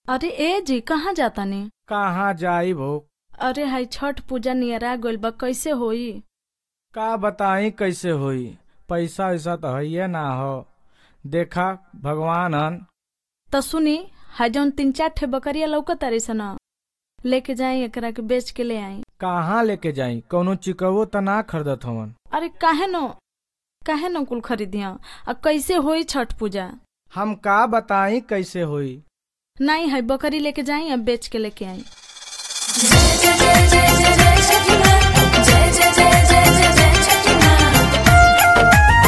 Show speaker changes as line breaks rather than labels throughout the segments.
अरे ए जी कहाँ जाता नी
कहाँ जाई भो
अरे हाई छठ पूजा नियरा गइल बा कैसे होई
का बताई कैसे होई पैसा वैसा तो है ना हो देखा भगवान हन
त सुनी हाई जौन तीन चार ठे बकरिया लौकत तारी सन लेके जाई एकरा के बेच के ले आई
कहाँ लेके जाई कौनो चिकवो त ना खरीदत हवन
अरे काहे नो काहे नो कुल खरीदिया आ कैसे होई छठ पूजा
हम का बताई कैसे होई
नहीं है बकरी लेके जाई अब बेच के लेके आई
जय जय जय जय जय जय छठी माँ जय जय जय जय जय जय छठी माँ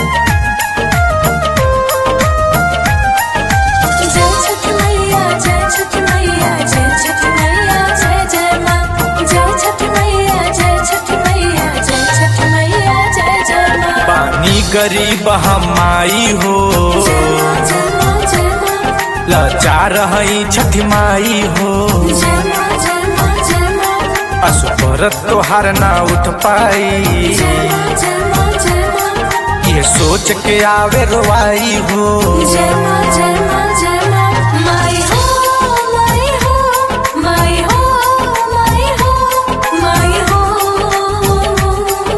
जय छठी मैया जय छठी मैया जय छठी मैया जय जय माँ जय छठी मैया जय छठी मैया जय छठी मैया जय जय माँ
पानी गरीब हमाई हो
जय माँ जय माँ जय माँ
लाचार हई छठी माई हो
जय माँ जय माँ जय माँ
असुपरत तोहार ना उठ पाई
जय माँ जय माँ जय माँ
ये सोच के आवे रोवाई हो
जय माँ जय माँ जय माँ माई हो माई हो माई हो माई हो माई हो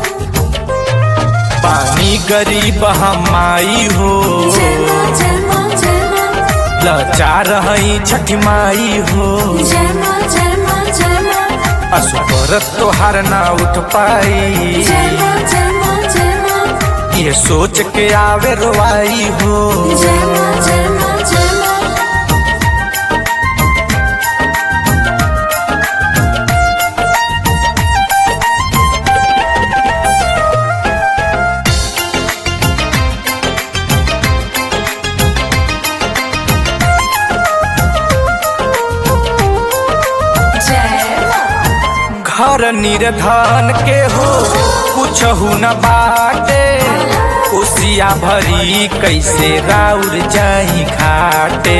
पानी गरीब हमाई हो
जय माँ जय माँ जय माँ
लाचार हई छठी माई हो
जय माँ जय माँ जय माँ
असुपरत तोहार ना उठ पाई
जय माँ जय माँ जय माँ
ये सोच के आवे रोवाई हो
जय माँ जय माँ जय माँ जय माँ
घर निर्धन के हो कुछ न बाटे उसिया भरी कैसे राउर जाई घाटे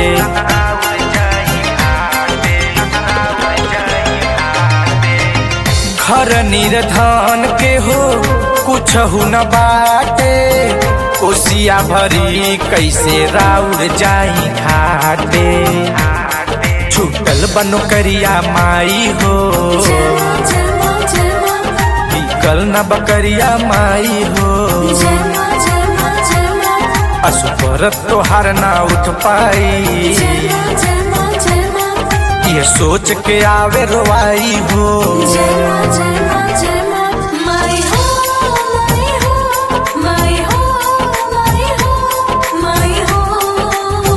घर निर्धन के हो कुछ न बाटे उसिया भरी कैसे राउर जाई घाटे छूटल बनो करिया माई हो
जय माँ जय माँ जय माँ
बिकल न बकरिया माई हो
जय माँ जय माँ जय माँ
असुपरत तोहार ना उठ पाई
जय माँ जय माँ जय माँ
ये सोच के आवे रोवाई हो
जय माँ जय माँ जय माँ माई हो माई हो माई हो माई हो माई हो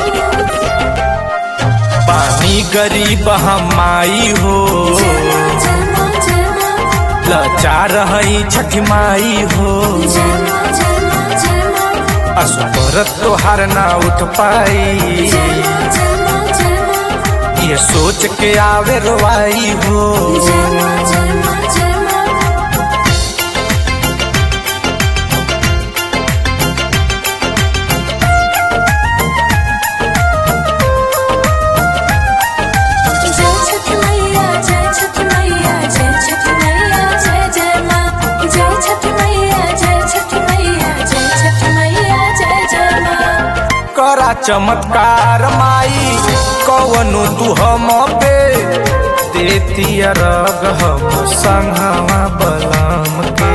पानी गरीब हमाई हो
जय माँ जय माँ जय माँ
लाचार हई छठी माई हो
जय माँ जय माँ जय माँ
असुपरत तोहार ना उठ पाई
जय माँ जय माँ जय माँ
ये सोच के आवे रोवाई हो
जय माँ जय माँ जय माँ जय छठी मैया जय छठी मैया जय छठी मैया जय जय माँ जय छठी मैया जय छठी मैया जय छठी मैया जय जय माँ
करा चमत्कार माई कवनु तू हम पे देती रग हम संघवा बलम के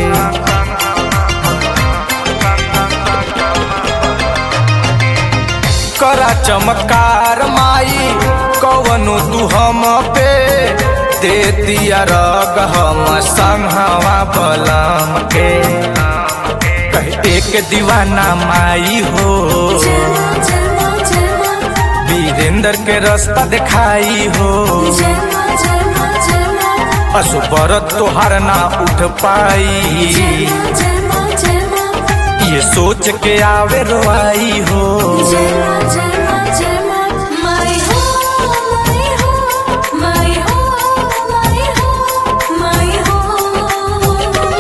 करा चमत्कार माई कवनु तू हम पे देती रग हम संघवा बलम के कह एक दीवाना माई हो
जय माँ जय माँ जय माँ
वीरेंद्र के रास्ता दिखाई हो
जय माँ जय माँ जय माँ
असुबरत तोहार ना उठ पाई
जय माँ जय माँ जय माँ
ये सोच के आवे रोआई हो
जय माँ जय माँ जय माँ माई हो माई हो माई हो माई हो माई हो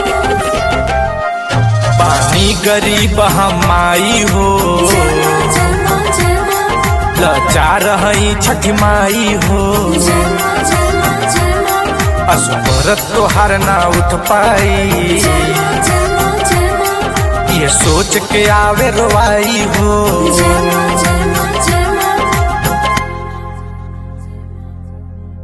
पानी गरीब हमाई हो
जय माँ जय माँ जय माँ
लाचार हई छठी माई हो
जय माँ जय माँ जय माँ
असुबरत तोहार ना उठ पाई
जय माँ जय माँ जय माँ
ये सोच के आवे रोआई हो
जय माँ जय